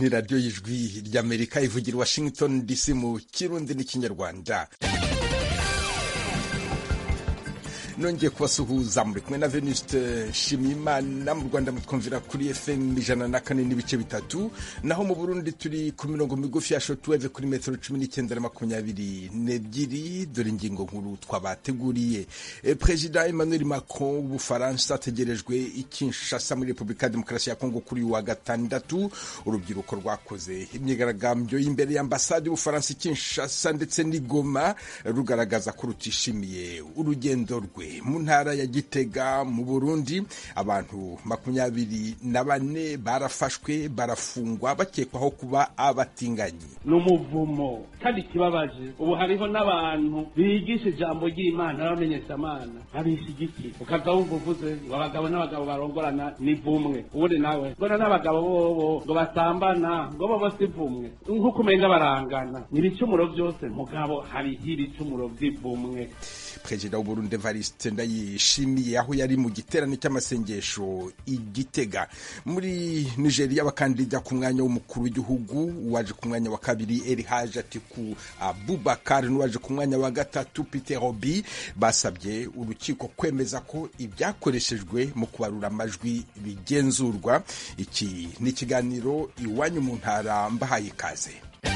ni radiyo y'ijwi ry'amerika ivugira washington dc mu kirundi n'ikinyarwanda nongeye kubasuhuza muri kumwe na venuste nshimiyimana mu rwanda mutwumvira kuri fm ijana na kane n'ibice bitatu naho mu burundi turi ku mirongo migufi ya shotweve kuri metero cumi n'icyenda na makumyabiri n'ebyiri dore ingingo nkuru twabateguriye e, perezida emmanuel macron w'ubufaransa ategerejwe i kinshasa muri repubulika ya demokarasi ya kongo kuri uyu wa gatandatu urubyiruko rwakoze imyigaragambyo y'imbere y'ambasade y'ubufaransa i kinshasa ndetse n'i goma rugaragaza ko rutishimiye urugendo rwe mu ntara ya gitega mu burundi abantu makumyabiri na bane barafashwe barafungwa bakekwaho kuba abatinganyi ni umuvumo kandi ikibabaje ubu hariho n'abantu bigisha ijambo ry'imana n'abamenyeshamana abishigiki ukaza wumva uvuze ngo abagabo n'abagabo barongorana ni vumwe ubundi nawe mbona n'abagabo bobo ngo basambana ngo bobo si vumwe nk'uko umenga barangana ni ibicumuro byose mugabo hariho ibicumuro by'ivumwe perezida w'uburundi evariste ndayishimiye aho yari mu giterane cy'amasengesho igitega muri nigeria abakandida ku mwanya w'umukuru w'igihugu uwaje ku mwanya wa kabiri erihaje atiku abubakar n'uwaje ku mwanya wa gatatu peter obi basabye urukiko kwemeza ko ibyakoreshejwe mu kubarura amajwi bigenzurwa iki ni ikiganiro iwanyu mu ntara mbahaye ikaze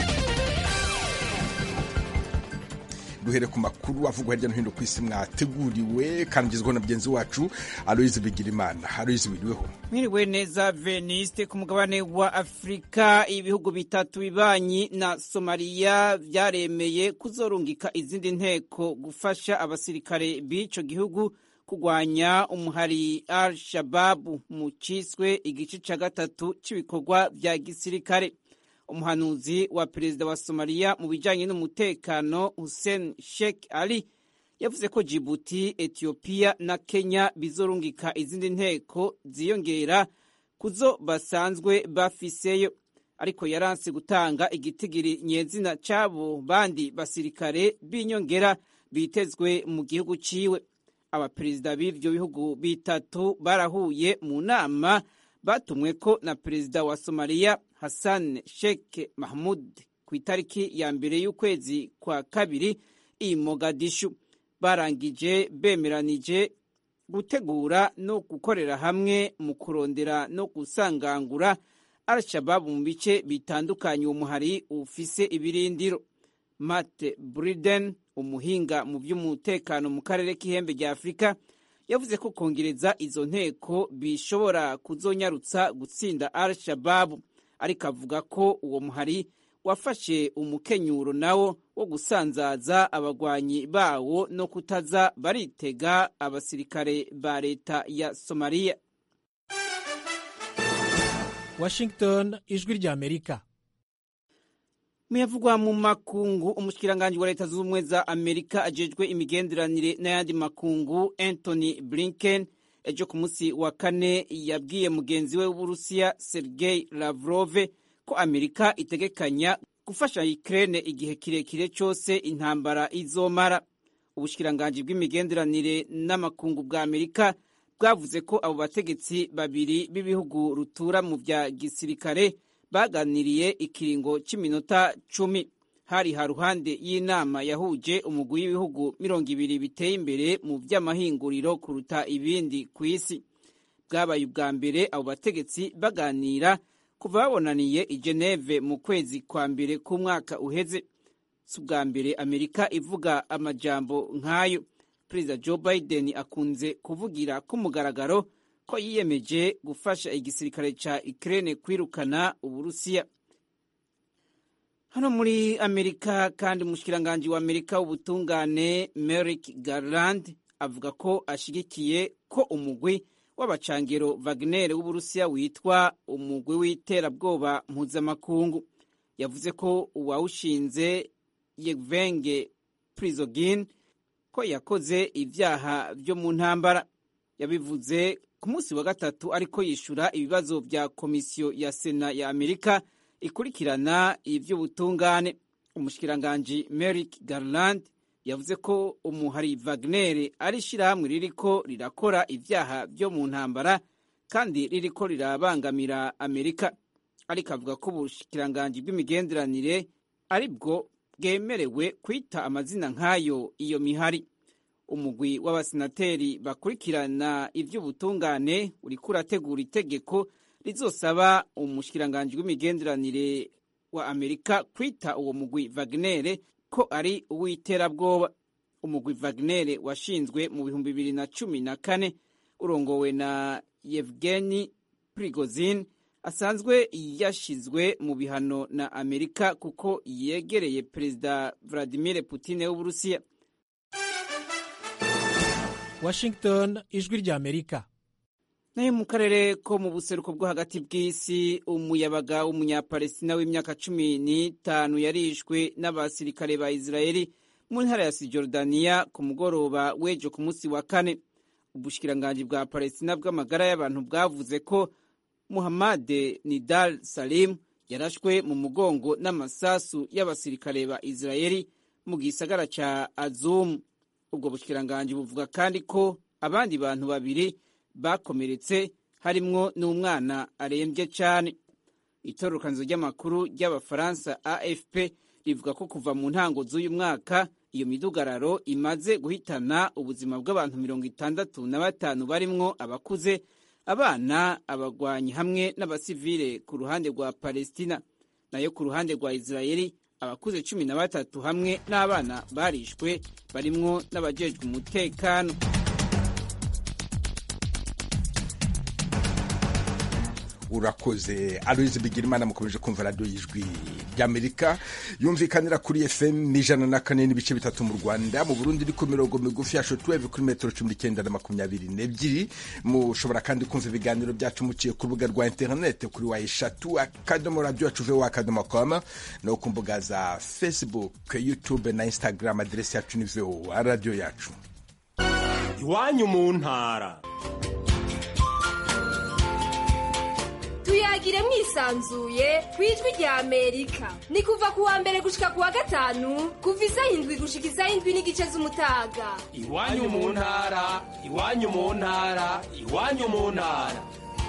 duhere ku makuru avugwa hirya no hino ku isi mwateguriwe kandi ugezweho na mugenzi wacu aloyizi bigirimana aloyizi wiriweho mwiriwe neza veniste ku mugabane wa afurika ibihugu bitatu bibanyi na somaliya byaremeye kuzorungika izindi nteko gufasha abasirikare b'ico gihugu kurwanya umuhari al shababu mu ciswe igice ca gatatu c'ibikorwa vya gisirikare umuhanuzi wa perezida wa somaliya mu bijyanye n'umutekano hussein sheikh ali yavuze ko jibuti etiyopiya na kenya bizorungika izindi nteko ziyongera kuzo basanzwe bafiseyo ariko yaranse gutanga igitigiri nyezina cy'abo bandi basirikare b'inyongera bitezwe mu gihugu ciwe abaperezida b'ivyo bihugu bitatu barahuye mu nama batumwe ko na perezida wa somaliya hassan sheikh mahmud ku itariki ya mbere y'ukwezi kwa kabiri i mogadishu barangije bemeranije gutegura no gukorera hamwe mu kurondera no gusangangura al-shababu mu bice bitandukanye uwo muhari ufise ibirindiro matt briden umuhinga mu by'umutekano mu karere k'ihembe rya afurika yavuze ko kongereza izo nteko bishobora kuzonyarutsa gutsinda al shababu ariko avuga ko uwo muhari wafashe umukenyuro nawo wo gusanzaza abagwanyi bawo no kutaza baritega abasirikare ba leta ya somaliya washington ijwi rya amerika muyavugwa mu makungu umushikiranganji wa leta zunze ubumwe za amerika ajejwe imigenderanire n'ayandi makungu anthony blinken ejo ku munsi wa kane yabwiye mugenzi we w'uburusiya sergei lavrove ko amerika itegekanya gufasha ukraine igihe kirekire cyose intambara izomara ubushikiranganji bw'imigenderanire n'amakungu bwa amerika bwavuze ko abo bategetsi babiri b'ibihugu rutura mu vya gisirikare baganiriye ikiringo cy'iminota cumi hari haruhande y'inama yahuje umugwi w'ibihugu mirongo ibiri biteye imbere mu by'amahinguriro kuruta ibindi ku isi bwabaye ubwa mbere abo bategetsi baganira kuva babonaniye i geneve mu kwezi kwa mbere k'umwaka uheze si ubwa mbere amerika ivuga amajambo nk'ayo perezida joe biden akunze kuvugira ku mugaragaro ko yiyemeje gufasha igisirikare ca Ukraine kwirukana Uburusiya. Hano muri Amerika kandi umushikiranganji wa Amerika w'ubutungane Merrick Garland avuga ko ashigikiye ko umugwi w'abacangero Wagner w'Uburusiya witwa umugwi w'iterabwoba mpuzamakungu. Yavuze ko uwawushinze Yevgeny Prigozhin ko yakoze ivyaha vyo mu ntambara. Yabivuze ku munsi wa gatatu ariko yishura ibibazo vya komisiyo ya sena ya amerika ikurikirana ivy'ubutungane umushikiranganji Merrick Garland yavuze ko umuhari Wagner ari ishirahamwe ririko rirakora ivyaha vyo mu ntambara kandi ririko rirabangamira Amerika ariko avuga ko ubushikiranganji bw'imigenderanire ari bwo bwemerewe kwita amazina nk'ayo iyo mihari umugwi w'abasenateri bakurikirana ivy'ubutungane uriko urategura itegeko rizosaba umushikiranganji w'imigenderanire wa amerika kwita uwo mugwi Wagner ko ari uw'iterabwoba umugwi Wagner washinzwe mu bihumbi bibiri na cumi na kane urongowe na Yevgeni Prigozhin asanzwe yashizwe mu bihano na Amerika kuko yegereye Perezida Vladimir Putin w'Uburusiya. Washington ijwi rya Amerika. nayo mu karere ko mu buseruko bwo hagati bw'isi umuyabaga w'umunyapalestina w'imyaka cumi n'itanu yarishwe n'abasirikare ba Israeli mu ntara ya Sijordaniya ku mugoroba w'ejo ku munsi wa kane ubushikiranganji bwa Palestina bw'amagara y'abantu bwavuze ko Muhammad Nidal Salim yarashwe mu mugongo n'amasasu y'abasirikare ba Israeli mu gisagara ca Azum ubwo bushikiranganji buvuga kandi ko abandi bantu babiri bakomeretse harimwo n'umwana arembye cyane itororokanizo ry'amakuru ry'abafaransa afp rivuga ko kuva mu ntango z'uyu mwaka iyo midugararo imaze guhitana ubuzima bw'abantu mirongo itandatu na batanu barimwo abakuze abana abagwanyi hamwe n'abasivile ku ruhande rwa palestina nayo ku ruhande rwa israeli abakuze cumi na batatu hamwe n'abana barishwe barimwo n'abajejwe umutekano urakoze aloyizi bigirimana mukomeje kumva radiyo y'ijwi ry'amerika yumvikanira kuri fm ijana na kane n'ibice bitatu mu rwanda mu burundi iri ku mirongo migufi ya shotuweve kuri metero cumi n'icyenda na makumyabiri n'ebyiri mushobora kandi kumva ibiganiro byacu muciye ku rubuga rwa interinete kuri wa eshatu akadomo radiyo yacu vewa akadomo koma no ku mbuga za facebook youtube na instagram aderesi yacu ni vewa radiyo yacu iwanyu mu ntara tuyagire mwisanzuye ku ijwi rya amerika ni kuva ku wa mbere gushika ku wa gatanu kuva isaha indwi gushika isaha indwi n'igice z'umutaga iwanyu mu ntara iwanyu mu ntara iwanyu mu ntara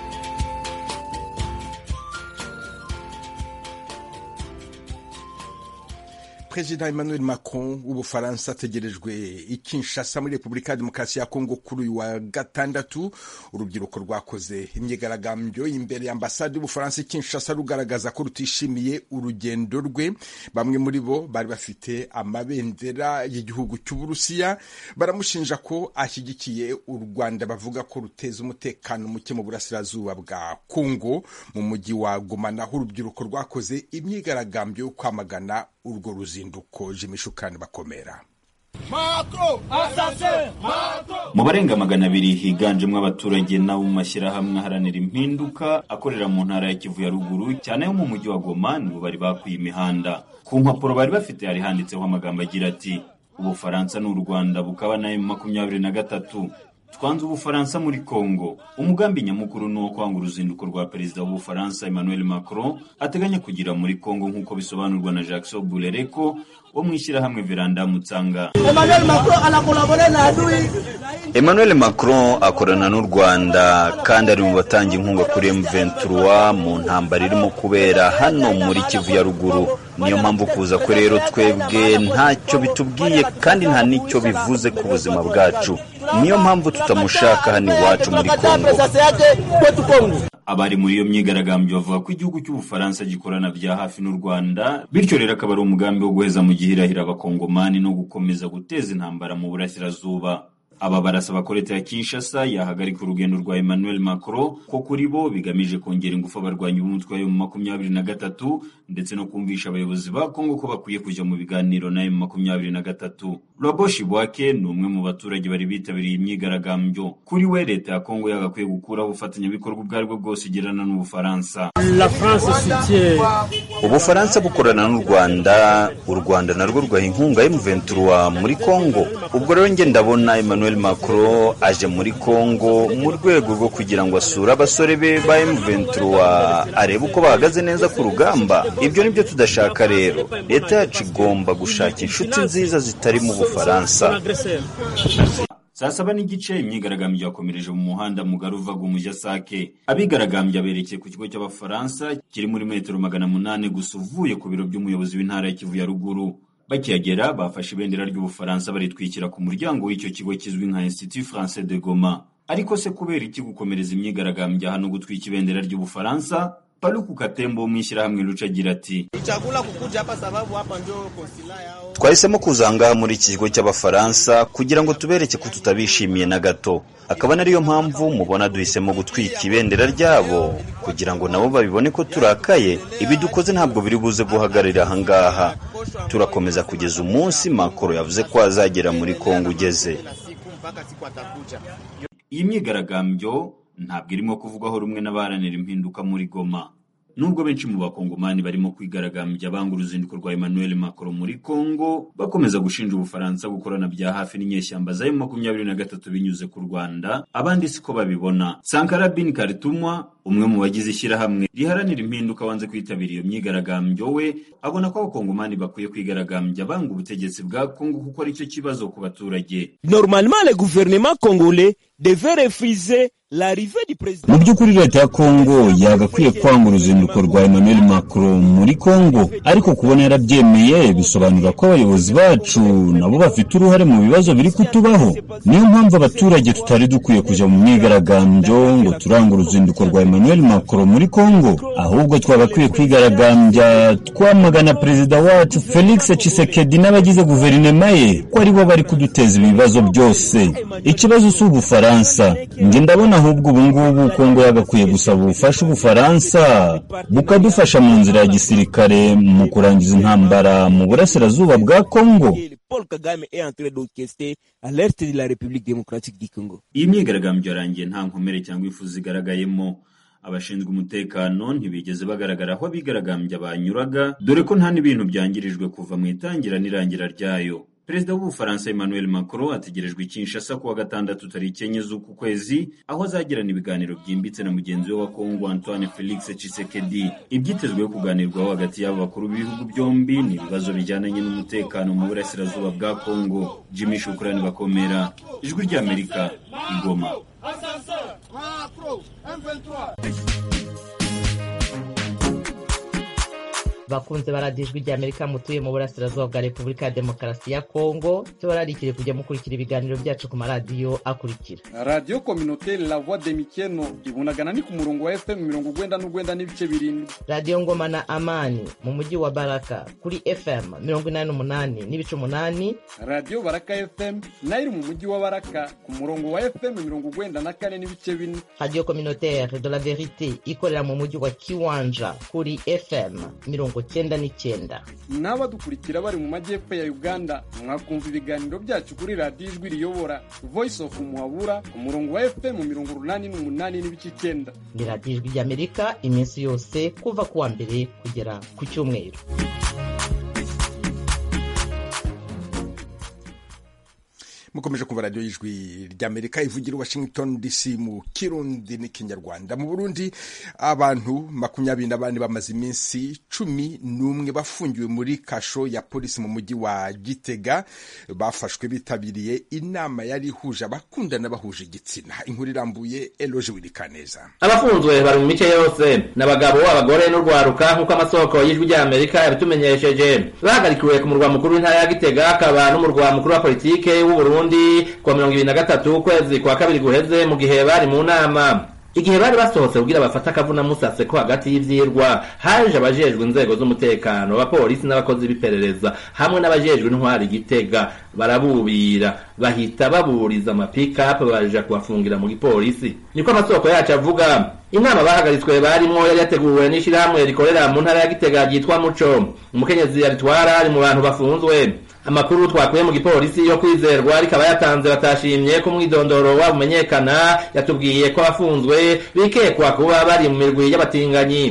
perezida emmanuel macron w'ubufaransa ategerejwe i kinshasa muri repubulika ya demokarasi ya kongo kuri uyu wa gatandatu urubyiruko rwakoze imyigaragambyo imbere ya ambasade y'ubufaransa i kinshasa rugaragaza ko rutishimiye urugendo rwe bamwe muri bo bari bafite amabendera y'igihugu cy'uburusiya baramushinja ko ashyigikiye u rwanda bavuga ko ruteza umutekano muke mu burasirazuba bwa kongo mu mujyi wa goma naho urubyiruko rwakoze imyigaragambyo yo kwamagana urwo ruzinduko jimishukani bakomera mu barenga magana abiri higanjemo abaturage n'abo mu mashyirahamwe aharanira impinduka akorera mu ntara ya kivu ya ruguru cyane yo mu mujyi wa goma nibo bari bakwiye imihanda ku mpapuro bari bafite hari handitseho amagambo agira ati ubufaransa n'u rwanda bukaba na makumyabiri na gatatu twanze ubufaransa muri congo umugambi nyamukuru ni uwo kwanga uruzinduko rwa perezida w'ubufaransa emmanuel macron ateganya kugira muri congo nk'uko bisobanurwa na jackson burereko wo mu ishyirahamwe veranda mutsanga emmanuel macron akorana n'u rwanda kandi ari mu batanga inkunga kuri m23 mu ntambara irimo kubera hano muri kivu ya ruguru niyo mpamvu kuza kwe rero twebwe ntacyo bitubwiye kandi nta n'icyo bivuze ku buzima bwacu niyo mpamvu tutamushaka hano iwacu muri kongo abari muri iyo myigaragambyo bavuga ko igihugu cy'ubufaransa gikorana bya hafi n'u rwanda bityo rero akaba ari umugambi wo guheza mu gihirahira abakongomani no gukomeza guteza intambara mu burasirazuba aba barasaba ko leta ya kinshasa yahagarika urugendo rwa emmanuel macron ko kuri bo bigamije kongera ingufu abarwanyi b'umutwe wa makumyabiri na gatatu ndetse no kumvisha abayobozi ba kongo ko bakwiye kujya mu biganiro na makumyabiri na gatatu roboshi bwake ni umwe mu baturage bari bitabiriye imyigaragambyo kuri we leta ya kongo yagakwiye gukuraho ubufatanyabikorwa ubwo aribwo bwose igirana n'ubufaransa ubufaransa bukorana n'u rwanda u rwanda narwo rwaha inkunga M23 muri kongo ubwo rero njye ndabona emmanuel macron aje muri kongo mu rwego rwo kugira ngo asure abasore be ba M23 arebe uko bahagaze neza ku rugamba ibyo nibyo tudashaka rero leta yacu igomba gushaka inshuti nziza zitari mu bufaransa saa saba n'igice imyigaragambyo yakomereje mu muhanda mugari uvaga umujyi sake abigaragambya berekeye ku kigo cy'abafaransa kiri muri metero magana munani gusa uvuye ku biro by'umuyobozi w'intara ya kivu ya ruguru bakihagera bafashe ibendera ry'ubufaransa baritwikira ku muryango w'icyo kigo kizwi nka institut français de goma ariko se kubera iki gukomereza imyigaragambyo hano gutwika ibendera ry'ubufaransa paluku katembo wo mu ishyirahamwe ruca agira ati twahisemo kuza ngaha muri iki kigo cy'abafaransa kugira ngo tubereke ko tutabishimiye na gato akaba nariyo mpamvu mubona duhisemo gutwika ibendera ryabo kugira ngo nabo babibone ko turakaye ibi dukoze ntabwo biri buze guhagararira aha ngaha turakomeza kugeza umunsi makoro yavuze ko azagera muri kongo ugeze iyi myigaragambyo ntabwo irimo kuvugwaho rumwe n'abaharanira impinduka muri goma nubwo benshi mu bakongomani barimo kwigaragambya banga uruzinduko rwa emmanuel macron muri congo bakomeza gushinja ubufaransa gukorana bya hafi n'inyeshyamba za makumyabiri na gatatu binyuze ku rwanda abandi siko babibona sankara bin karitumwa umwe mu bagize ishyirahamwe riharanira impinduka wanze kwitabira iyo myigaragambyo we abona ko abakongomani bakwiye kwigaragambya banga ubutegetsi bwa kongo kuko ari cyo kibazo ku baturage normalement le gouvernement congolais devait refuser mu by'ukuri leta ya kongo yagakwiye kwanga uruzinduko rwa emmanuel macron muri kongo ariko kubona yarabyemeye bisobanura ko abayobozi bacu nabo bafite uruhare mu bibazo biri kutubaho niyo mpamvu abaturage tutari dukwiye kujya mu myigaragambyo ngo turanga uruzinduko rwa emmanuel macron muri kongo ahubwo twagakwiye kwigaragambya twamagana perezida wacu felix tshisekedi n'abagize guverinoma ye ko aribo bari kuduteza ibibazo byose ikibazo si ubufaransa njye ndabona ahubwo ubu ngubu kongo yagakwiye gusaba ubufasha ubufaransa bukadufasha mu nzira ya gisirikare mu kurangiza intambara mu burasirazuba bwa kongo Paul Kagame est en train d'orchestrer à l'est de la République démocratique du Congo. iyi myigaragambyo yarangiye nta nkomere cyangwa ifu zigaragayemo abashinzwe umutekano ntibigeze bagaragara aho abigaragambya banyuraga dore ko nta n'ibintu byangirijwe kuva mu itangira n'irangira ryayo perezida w'ubufaransa emmanuel macron ategerejwe i kinshasa kuwa gatandatu tariki enye z'uku kwezi aho azagirana ibiganiro byimbitse na mugenzi we wa kongo antoine felix tshisekedi ibyitezweho kuganirwaho hagati y'abo bakuru b'ibihugu byombi ni ibibazo bijyananye n'umutekano mu burasirazuba bwa kongo jimmy shukurani bakomera ijwi ry'amerika igoma bakunze baradiyo ijwi ry'amerika mutuye mu burasirazuba bwa repubulika ya demokarasi ya kongo tubararikire kujya mukurikira ibiganiro byacu ku maradiyo akurikira radiyo kominoteri la voix de mikeno ibunagana ni ku murongo wa fm mirongo ugwenda n'ugwenda n'ibice birindwi radiyo ngoma na amani mu mujyi wa baraka kuri fm mirongo inani n'umunani n'ibice umunani radiyo baraka fm nayo iri mu mujyi wa baraka ku murongo wa fm mirongo ugwenda na kane n'ibice bine radiyo kominoteri de la verite ikorera mu mujyi wa kiwanja kuri fm mirongo cyenda n'icyenda n'abadukurikira bari mu majyepfo ya uganda mwakumva ibiganiro byacu kuri radiyo ijwi riyobora voice of muhabura ku murongo wa fm mirongo urunani n'umunani n'ibice icyenda ni radiyo ijwi ry'amerika iminsi yose kuva ku wa mbere kugera ku cyumweru mukomeje kumva radiyo y'ijwi ry'amerika ivugira washington dc mu kirundi n'ikinyarwanda mu burundi abantu makumyabiri na bane bamaze iminsi cumi n'umwe bafungiwe muri kasho ya polisi mu mujyi wa gitega bafashwe bitabiriye inama yari ihuje abakundana bahuje igitsina inkuru irambuye eloje wirikaneza abafunzwe bari mu mice yose ni abagabo abagore n'urwaruka nk'uko amasoko y'ijwi ry'amerika yabitumenyesheje bahagarikiwe ku murwa mukuru w'intara ya gitega akaba n'umurwa mukuru wa politike w'uburundi kuwa mirongo ibiri na gatatu ukwezi kwa kabiri guheze mu gihe bari mu nama igihe bari basohotse kugira bafate akavuna musase ko hagati y'ivyirwa haje abajejwe inzego z'umutekano abapolisi n'abakozi b'iperereza hamwe n'abajejwe intwari igitega barabubira bahita baburiza amapikapu baja kubafungira mu gipolisi niko amasoko yacu avuga inama bahagaritswe barimwo yari yateguwe n'ishirahamwe rikorera mu ntara ya gitega ryitwa muco umukenyezi yaritwara ari mu bantu bafunzwe amakuru twakuye mu gipolisi yo kwizerwa rikaba yatanze batashimye ko umwidondoro wabo umenyekana yatubwiye ko abafunzwe bikekwa kuba bari mu mirwi y'abatinganyi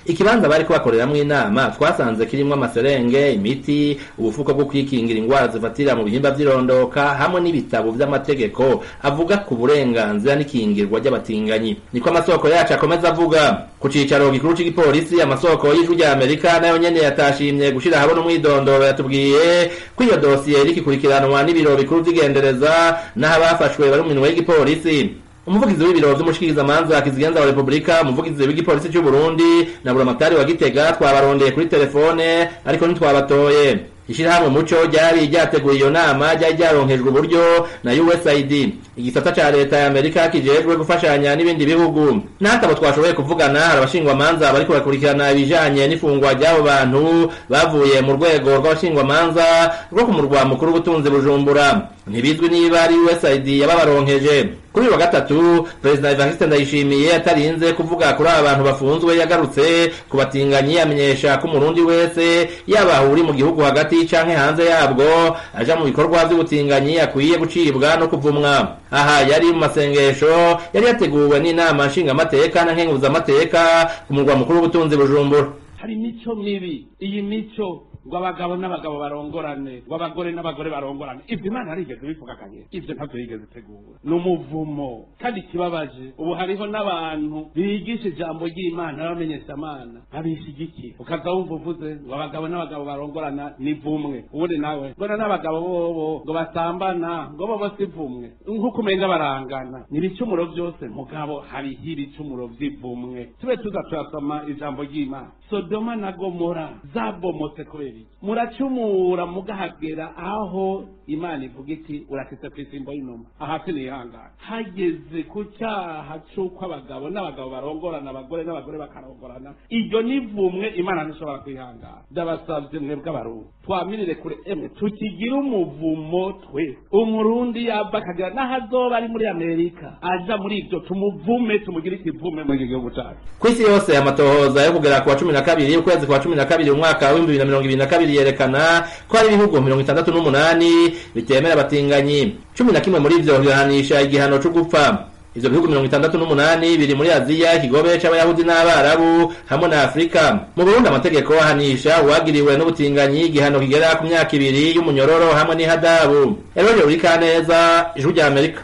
ikibanza bari kubakoreramwo inama twasanze kirimwo amaserenge imiti ubufuko bwo kwikingira ingwara zifatira mu bihimba vy'irondoka hamwe n'ibitabo vy'amategeko avuga ku burenganzira n'ikingirwa ry'abatinganyi niko amasoko yacu akomeza avuga ku cicaro gikuru c'igipolisi amasoko y'ijwi rya amerika nayo nyene yatashimye gushira habona umwidondoro yatubwiye ko iyo dosiye irikikurikiranwa n'ibiro bikuru vy'igendereza n'aho abafashwe bari mu minwe y'igipolisi umuvugizi w'ibiro vy'umushikirizamanza kizigenza wa repubulika umuvugizi w'igipolisi c'u burundi na buramatari wa gitega twabarondeye kuri telefone ariko ntitwabatoye ishirahamwe muco ryari ryateguye iyo nama ryari ryaronkejwe uburyo na usaid igisata ca leta ya amerika kijejwe gufashanya n'ibindi bihugu n'atabo twashoboye kuvugana hari abashingwamanza bariko bakurikirana ibijanye n'ifungwa ry'abo bantu bavuye mu rwego rw'abashingwamanza rwo ku murwa mukuru w'ubutunzi bujumbura ntibizwi niba ari usaid yababaronkeje kuri uyu wa gatatu perezida evariste ndayishimiye atarinze kuvuga kuri aba bantu bafunzwe yagarutse ku batinganyi amenyesha ko umurundi wese yaba uri mu gihugu hagati canke hanze yabwo aja mu bikorwa vy'ubutinganyi akwiye gucibwa no kuvumwa aha yari mu masengesho yari yateguwe n'inama nshingamateka na nkenguzamateka ku murwa mukuru w'ubutunzi bujumbura hari imico mibi iyi mico ngo abagabo n'abagabo barongorane ngo abagore n'abagore barongorane ibyo imana yarigeze bivuga kanye ibyo ntabyo yigeze itegura ni umuvumo kandi ikibabaje ubu hariho n'abantu bigisha ijambo ry'imana n'abamenyeshamana babishyigikiye ukaza wumva uvuze ngo abagabo n'abagabo barongorana ni vumwe ubundi nawe mbona n'abagabo bobo ngo basambana ngo bobo si vumwe nk'uko umenga barangana ni ibicumuro byose mugabo hariho ibicumuro by'ivumwe tube tuza turasoma ijambo ry'imana sodoma na gomora zabomotse kubera iki muracumura mugahagera aho imana ivuga iti urakitse ku isimbo y'inuma aha sinihangana hageze ku cyaha c'uko abagabo n'abagabo barongorana abagore n'abagore bakarongorana iryo ni vumwe imana ntishobora kwihangana ndabasabye mwebwe abarundi twamirire kure emwe tukigire umuvumo twe umurundi yava akagira n'aho azoba ari muri amerika aja muri ibyo tumuvume tumugire ikivume muri iki gihugu cacu ku isi yose amatohoza yo kugera ku wa cumi na kabiri ukwezi kwa cumi na kabiri umwaka w'ibihumbi bibiri na mirongo ibiri na kabiri yerekana ko hari ibihugu mirongo itandatu n'umunani bitemera abatinganyi cumi na kimwe muri ivyo bihanisha igihano co gupfa ivyo bihugu mirongo itandatu n'umunani biri muri aziya ikigobe c'abayahudi n'abarabu hamwe na afurika mu burundi amategeko ahanisha uwagiriwe n'ubutinganyi igihano kigera ku myaka ibiri y'umunyororo hamwe n'ihadabu eroje urikaneza ijwi rya amerika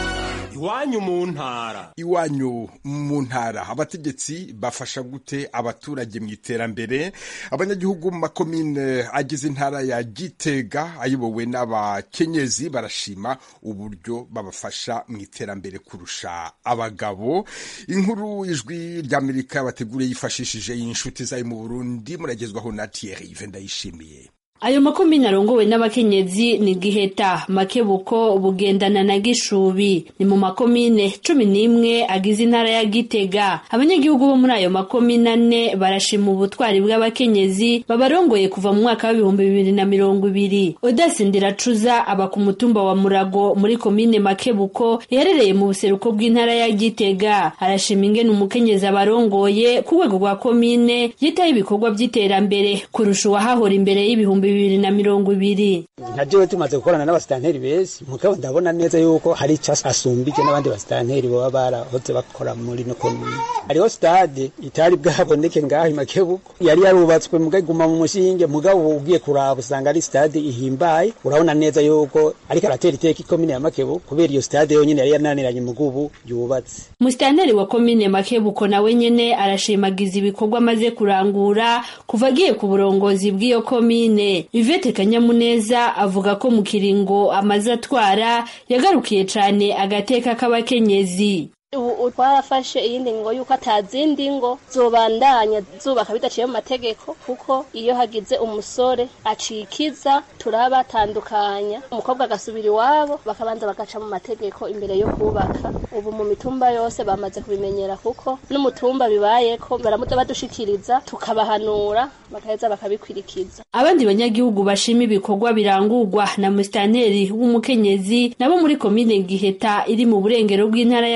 iwanyu mu ntara iwanyu mu ntara abategetsi bafasha gute abaturage mu iterambere abanyagihugu mu makomine agize intara ya gitega ayobowe n'abakenyezi barashima uburyo babafasha mu iterambere kurusha abagabo inkuru ijwi ry'amerika bateguriye yifashishije inshuti zayo mu burundi muragezwaho na thierry ndayishimiye ayo makomine arongowe n'abakenyezi ni giheta makebuko bugendana na gishubi ni mu makomine cumi n'imwe agize intara ya gitega abanyagihugu bo muri ayo makomine ane barashima ubutwari bw'abakenyezi babarongoye kuva mu mwaka w'ibihumbi bibiri na mirongo ibiri odasindira cuza aba ku mutumba wa murago muri komine makebuko iherereye mu buseruko bw'intara ya gitega arashima ingene umukenyezi abarongoye ku rwego rwa komine yitaho ibikorwa by'iterambere kurusha uwahahora imbere y'ibihumbi bibiri na mirongo ibiri nka jewe tumaze gukorana n'abasitanteri beza mugabo ndabona neza yuko hari ico asumbije n'abandi basitanteri baba barahoze bakora muri no komine hariho stade itari bwaboneke ngaho imakebuko yari yarubatswe mugaguma mu mushinge mugabo ugiye kuraba usanga ari stade ihimbaye urabona neza yuko ariko aratera iteka ikomine ya makebuko kubera iyo stade yonyene yari yananiranye mugubu yubatse musitanteri wa komine makebuko nawe nyene arashimagiza ibikorwa amaze kurangura kuva agiye ku burongozi bw'iyo komine Yvette Kanyamuneza avuga ko mu kiringo amaze atwara yagarukiye cane agateka k'abakenyezi ubu twarafashe iyindi ngo yuko atazindi ngo zobandanya zubaka bidaciye mu mategeko kuko iyo hagize umusore acikiza turabatandukanya umukobwa agasubira iwabo bakabanza bagaca mu mategeko imbere yo kubaka ubu mu mitumba yose bamaze kubimenyera kuko n'umutumba bibayeko baramuta badushikiriza tukabahanura bagaheza bakabikwirikiza abandi banyagihugu bashima ibikorwa birangurwa na musitanteri w'umukenyezi nabo muri komine giheta iri mu burengero bw'intara ya gitega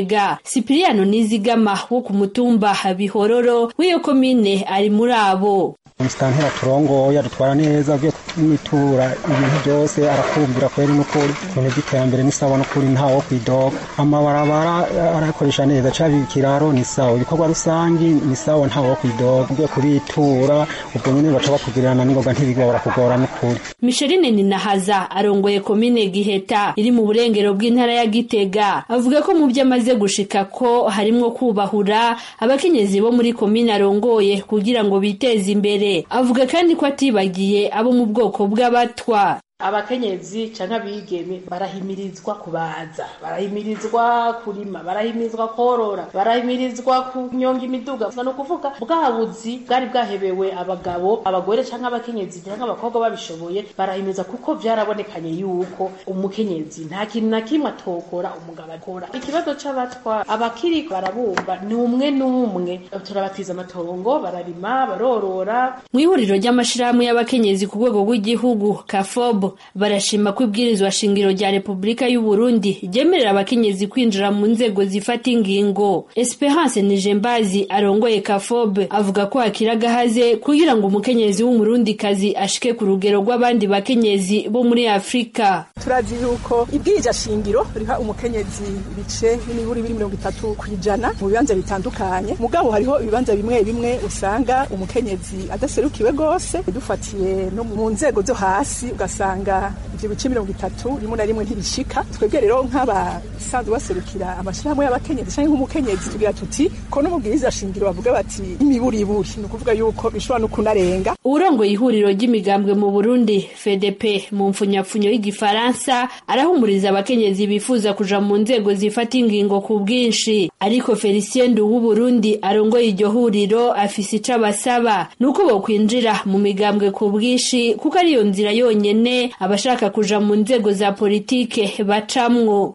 gitega sipiriyano nizigama wo ku mutumba bihororo w'iyo komine ari muri abo umusitantera turongoye adutwara neza agiye kumwitura ibintu byose arakumvira kweri n'ukuri ibintu by'iterambere ni sawa n'ukuri ntawo kwidoga amabarabara arakoresha neza caba ikiraro ni sawa ibikorwa rusangi ni sawa ntawo kwidoga ugiye kubitura ubwo nyene baca bakugirana n'ingoga ntibigwa barakugora n'ukuri Micheline Ninahaza arongoye komine Giheta iri mu burengero bw'intara ya Gitega avuga ko mu byo amaze gushika ko harimwo kubahura abakenyezi bo muri komine arongoye kugira ngo biteze imbere avuga kandi ko atibagiye abo mu bwoko bw'abatwa abakenyezi canke abigeme barahimirizwa kubaza barahimirizwa kurima barahimirizwa korora barahimirizwa kunyonga imiduga ni ukuvuga bwa buzi bwari bwahebewe abagabo abagore canke abakenyezi canke abakobwa babishoboye barahimiriza kuko vyarabonekanye yuko umukenyezi nta kintu na kimwe atokora umugabo akora ikibazo c'abatwa abakiri barabumva ni umwe n'umwe turabatiza amatongo bararima barorora mu ihuriro ry'amashirahamwe y'abakenyezi ku rwego rw'igihugu kafob barashima ko ibwirizwa shingiro rya repubulika y'u Burundi ryemerera abakenyezi kwinjira mu nzego zifata ingingo Esperance Nijembazi arongoye Kafobe avuga ko hakira gahaze kugira ngo umukenyezi w'umurundikazi ashike ku rugero rw'abandi bakenyezi bo muri Afrika turazi yuko ibwirija shingiro riha umukenyezi ibice n'imiburi biri mirongo itatu ku ijana mu bibanza bitandukanye mugabo hariho ibibanza bimwe bimwe usanga umukenyezi adaserukiwe rwose dufatiye no mu nzego zo hasi ugasanga ivyo bice mirongo itatu rimwe na rimwe ntibishika twebwe rero nk'abasanzwe baserukira amashirahamwe y'abakenyezi canke nk'umukenyezi tugira tuti ko no mu bwiriza shingiro bavuga bati imiburiburi ni ukuvuga yuko bishobora no kunarenga urongoye ihuriro ry'imigambwe mu Burundi FDP mu mfunyapfunyo y'igifaransa arahumuriza abakenyezi bifuza kuja mu nzego zifata ingingo ku bwinshi ariko Felicien Ndu Burundi arongoye iryo huriro afise ico abasaba nuko bokwinjira mu migambwe ku bwinshi kuko ariyo nzira yonyene abashaka kuja mu nzego za politike bacamwo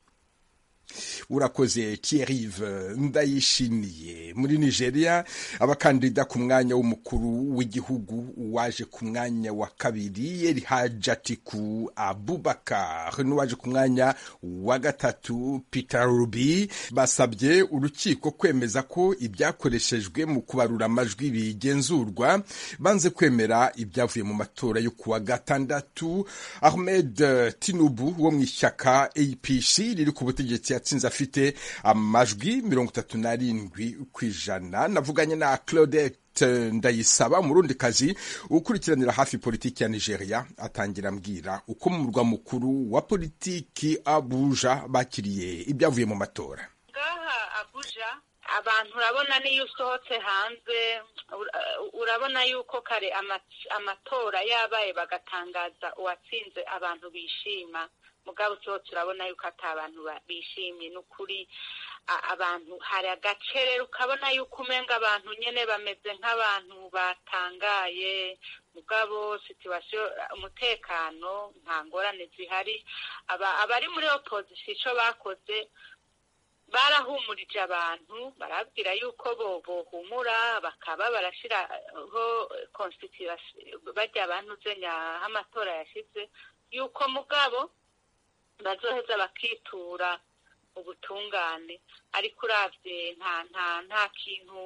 urakoze Thierry ndayishimiye muri nigeria abakandida ku mwanya w'umukuru w'igihugu waje ku mwanya wa kabiri eri hajatiku abubakar n'uwaje ku mwanya wa gatatu peter rubi basabye urukiko kwemeza ko ibyakoreshejwe mu kubarura amajwi bigenzurwa banze kwemera ibyavuye mu matora yo kuwa gatandatu ahmed tinubu wo mu ishyaka apc riri ku butegetsi yatsinze afite amajwi mirongo itatu n'arindwi ku ijana navuganye na claudette ndayisaba umurundikazi ukurikiranira hafi politiki ya nigeria atangira ambwira uko mu murwa mukuru wa politiki abuja bakiriye ibyavuye mu matora ngaha abuja abantu urabona niyo usohotse hanze urabona yuko kare amatora yabaye bagatangaza uwatsinze abantu bishima mugabo usohotse urabona yuko ati abantu bishimye ni ukuri abantu hari agace rero ukabona yuko umenga abantu nyine bameze nk'abantu batangaye mugabo situwasiyo umutekano nta ngorane zihari abari muri opozisiyo icyo bakoze barahumurije abantu barabwira yuko bohumura bakaba barashyiraho konsitirasiyo bajya abantu aho amatora yashyize yuko mugabo bazoheza bakitura ubutungane ariko urabye nta nta nta kintu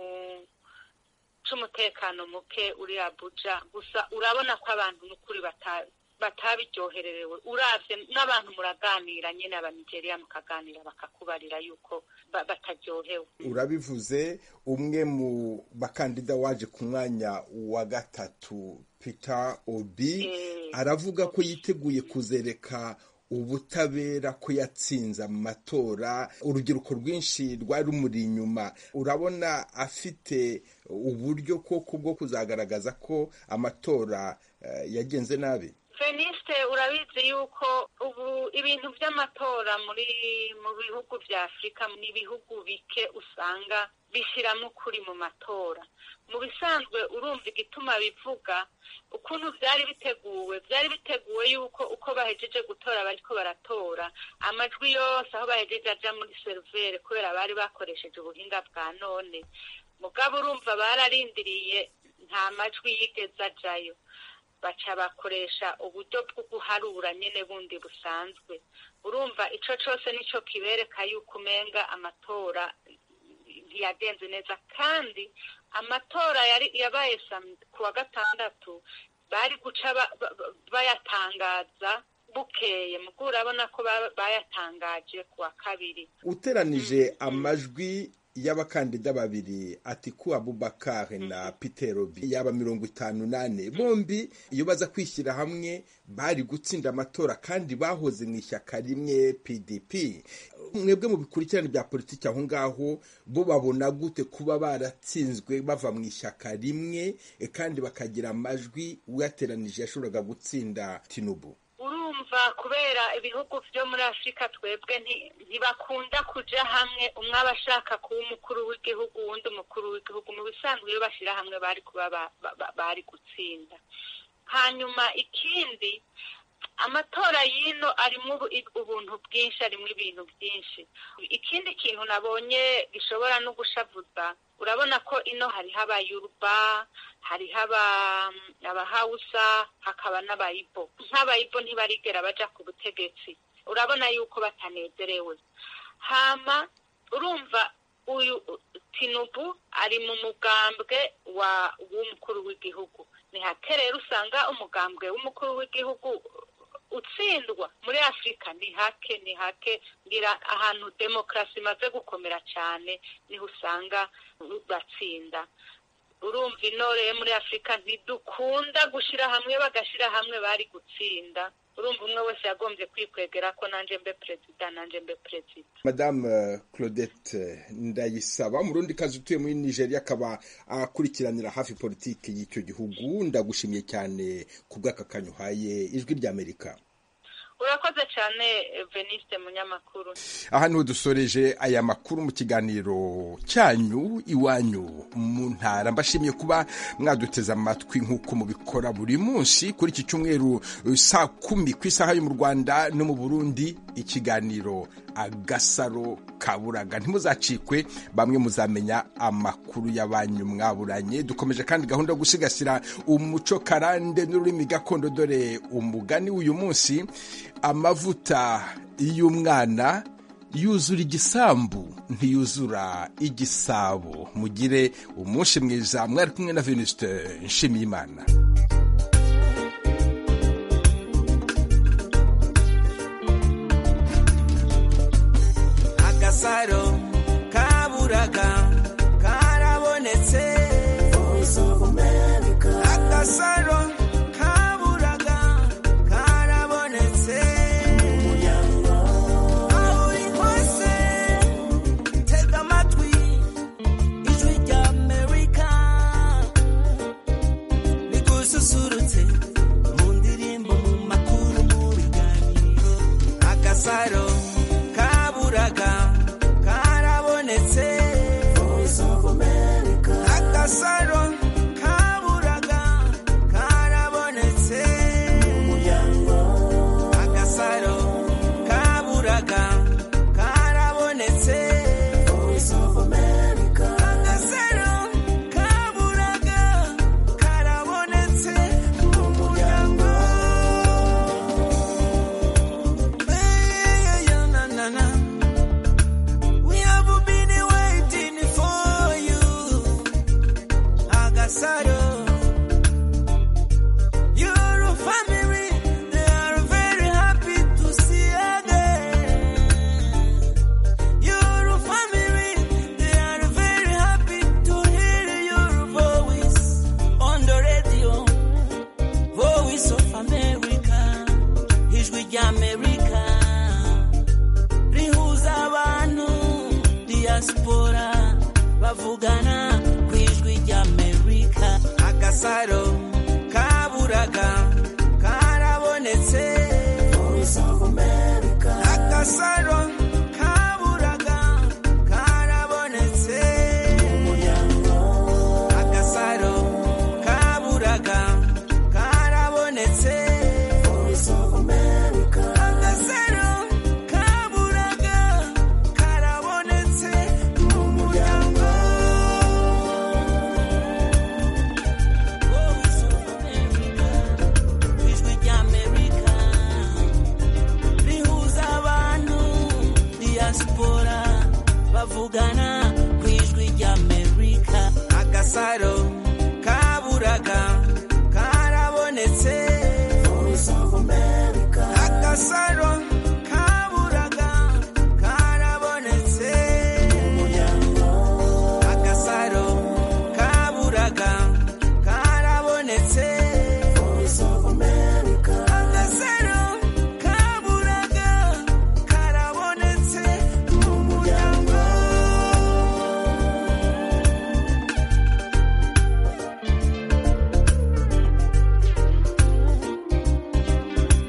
c'umutekano muke uri abuja gusa urabona ko abantu n'ukuri batabiryohererewe urabye n'abantu muraganira nyine abanigeriya mukaganira bakakubarira yuko bataryohewe urabivuze umwe mu bakandida waje ku mwanya wa gatatu peter obi aravuga ko yiteguye kuzereka ubutabera ko yatsinze amatora urubyiruko rwinshi rwari rumuri inyuma urabona afite uburyo koko bwo kuzagaragaza ko amatora yagenze nabi fenisite urabizi yuko ubu ibintu by'amatora muri mu bihugu bya afurika ni ibihugu bike usanga bishyiramo ukuri mu matora mu bisanzwe urumva igituma bivuga ukuntu byari biteguwe byari biteguwe yuko uko bahejeje gutora bariko baratora amajwi yose aho bahejeje aja muri serivere kubera bari bakoresheje ubuhinga bwa none mugabo urumva bararindiriye nta majwi yigeze ajayo baca bakoresha uburyo bwo guharura nyine bundi busanzwe urumva ico cose nico kibereka yuko umenga amatora ntiyagenze neza kandi amatora yari yabaye ku wa gatandatu bari guca bayatangaza bukeye mugo urabona ko bayatangaje ku wa kabiri uteranije amajwi y'abakandida babiri atiku abubakar na peter obi yaba mirongo itanu nane bombi iyo baza kwishyira hamwe bari gutsinda amatora kandi bahoze mu ishyaka rimwe pdp mwebwe mu bikurikirane bya politiki aho ngaho bo babona gute kuba baratsinzwe bava mu ishyaka rimwe kandi bakagira amajwi uyateranije yashoboraga gutsinda tinubu urumva kubera ibihugu byo muri afurika twebwe ntibakunda kuja hamwe umwe aba ashaka kuba umukuru w'igihugu uwundi umukuru w'igihugu mu bisanzwe iyo bashyira hamwe bari kuba bari gutsinda hanyuma ikindi amatora y'ino arimo ubuntu bwinshi arimo ibintu byinshi ikindi kintu nabonye gishobora no gushavuza urabona ko ino hariho abayuruba hariho abahawusa hakaba n'abayibo nk'abayibo ntibarigera baja ku butegetsi urabona yuko batanezerewe hama urumva uyu tinubu ari mu mugambwe wa w'umukuru w'igihugu ni hake rero usanga umugambwe w'umukuru w'igihugu utsindwa muri afurika ni hake ni hake ngira ahantu demokarasi imaze gukomera cyane niho usanga batsinda urumva intore muri afurika ntidukunda gushyira hamwe bagashyira hamwe bari gutsinda urumva umwe wese yagombye kwikwegera ko nanjye mbe perezida nanjye mbe perezida madame claudette ndayisaba umurundi kazi utuye muri nigeria akaba akurikiranira hafi politiki y'icyo gihugu ndagushimiye cyane ku bw'aka kanya uhaye ijwi ry'amerika urakoze cyane veniste munyamakuru aha niho dusoreje aya makuru mu kiganiro cyanyu iwanyu mu ntara mbashimiye kuba mwaduteze amatwi nk'uko mubikora buri munsi kuri iki cyumweru saa kumi ku isaha yo mu rwanda no mu burundi ikiganiro agasaro kaburaga ntimuzacikwe bamwe muzamenya amakuru y'abanyu mwaburanye dukomeje kandi gahunda yo gusigasira umuco karande n'ururimi gakondo dore umugani w'uyu munsi amavuta y'umwana yuzura igisambu ntiyuzura igisabo mugire umunsi mwiza mwari kumwe na venuste nshimiyimana agasaro kaburaga karabonetse agasaro kaburaga karabonetse aho uri hose tega amatwi ijwi rya amerika rigususurutse mu ndirimbo mu makuru mu biganiro agasaro kaburaga karabonetse agasaro kaburaga karabonetse agasaro kaburaga karabonetse agasaro kaburaga karabonetse mu muryango Hey, yeah, na, na, na. We have been waiting for you, Agasaro. Your family, they are very happy to see again. suicidal.